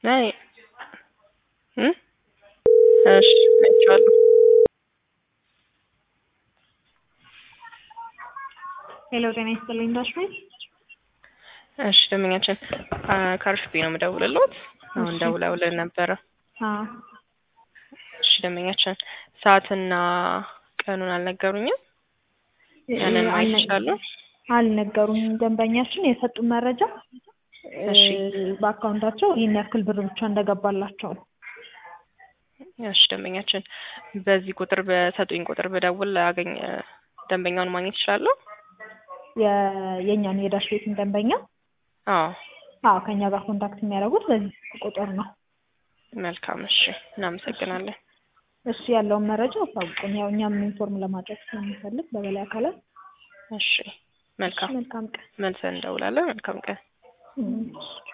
አይ እ እሺ አይቼዋለሁ። ሄሎ ጤና ይስጥልኝ ዳሽሜል እሺ ደንበኛችን ከአርሽቢ ነው የምደውልልዎት። አሁን እሺ። ደውለውልን ነበረ። አዎ እሺ ደንበኛችን ሰዓትና ቀኑን አልነገሩኝም። ያንን ማየት አልነ- ይችላሉ? አልነገሩም። ደንበኛችን የሰጡን መረጃ እሺ። እ፣ በአካውንታቸው ይህን ያክል ብር ብቻ እንደገባላቸው ነው። እሺ ደንበኛችን በዚህ ቁጥር በሰጡኝ ቁጥር ብደውል አገኝ ደንበኛውን ማግኘት ይችላለሁ? የ- የእኛን የዳሽ ቤትን ደንበኛ አዎ አዎ ከእኛ ጋር ኮንታክት የሚያደርጉት በዚህ ቁጥር ነው። መልካም እሺ እናመሰግናለን። እሱ ያለውን መረጃ አሳውቁን። ያው እኛም ኢንፎርም ለማድረግ ስለሚፈልግ በበላይ አካላት እሺ መልካም መልካም ቀን መልሰን እንደውላለን። መልካም ቀን። እም።